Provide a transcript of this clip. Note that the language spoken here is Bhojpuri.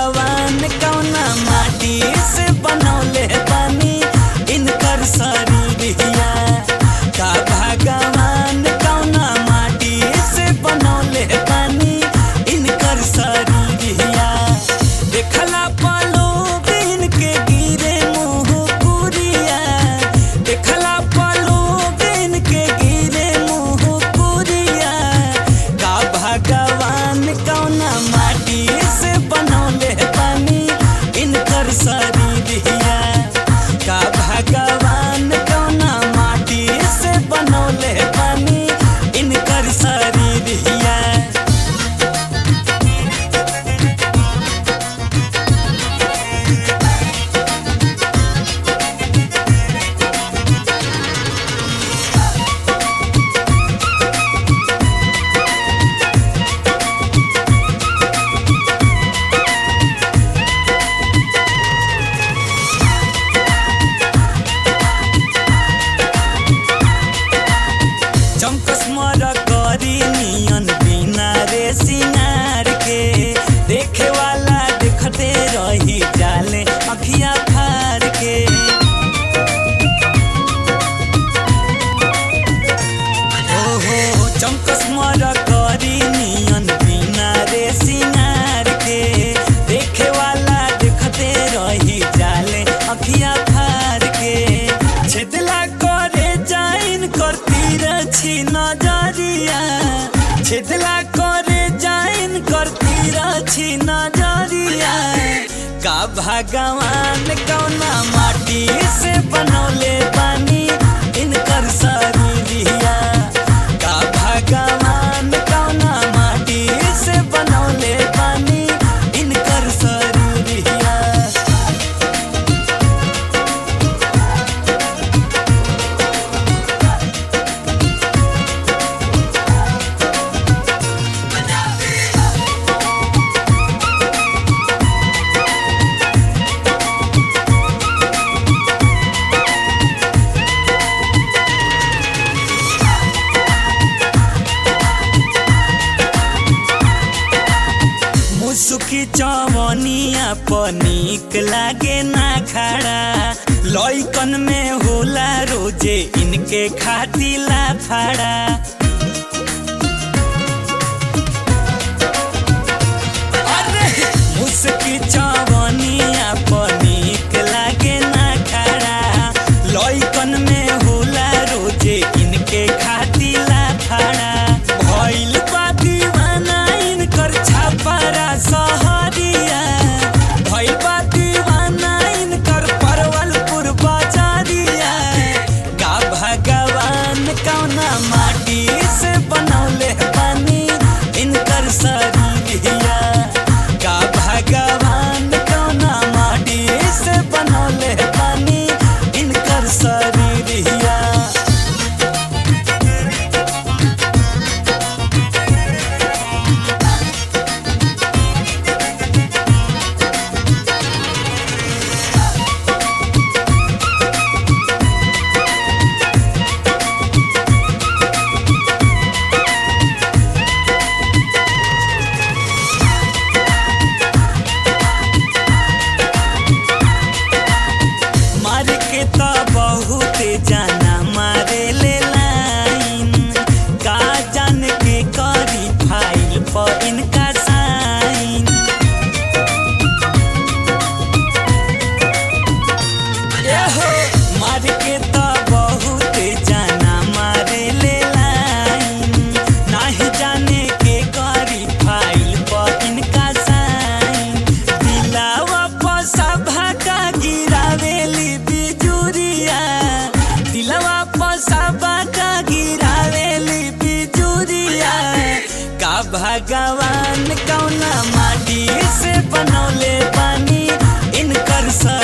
भगवान कौना माटी से बनौले बानी इनकर शरीरिया का भगवान कौना माटी से बनौले बानी इनकर शरीरिया देखला पलो बिन के गिरे मुँह पुरिया देखला पलो बिन के गिरे मुँह पुरिया का भगवान कौना माटी से बनौले बानी इनकर शरीरिया का भगवान कौना माटी से बनौले बानी इनकर शरीरिया चमकस मर करी नियन बिना रे सिंगार के देखे वाला देखते रही जाले अखिया फार के ओहो चमकस मर करी नियन बिना रे सिंगार के देखे वाला देखते रही जाले अखिया फार के छेदला करे जाइन करती रछी नजरिया छेदला करे जाइन करती रछी नजरिया का भगवान कौना माटी से बनौले बानी इनकर शरीरिया का भगवान कौना माटी से बनौले बानी इनकर शरीरिया मुसुकी चवनिया पनिक लागे ना खड़ा लइकन में होला रोजे इनके खातिला फाड़ा अरे मुसुकी चवनिया पनिक लागे ना खड़ा लइकन में होला रोजे इनके खातिला फाड़ा भइल बा दीवाना इनकर छापरा सहरिया भइल बा दीवाना इनकर परवलपुर बाजारिया का भगवान कौना माटी से बनौले बानी इनकर शरीरिया का भगवान कौना माटी से बनौले बानी इनकर शरीरिया मार के तो बहुत जाना मारे ले लाइन का जान के करी फाइल पर इनका साइन एहो मार के तो बहुत जाना मारे ले लाइन नाही जाने के करी फाइल पर इनका साइन दिलावा पर सभा का गिरावेली बिजुरिया दिलवा पर सभा का गिरावेली बिजुरिया का भगवान कौना माटी से बनौले बानी इनकर सर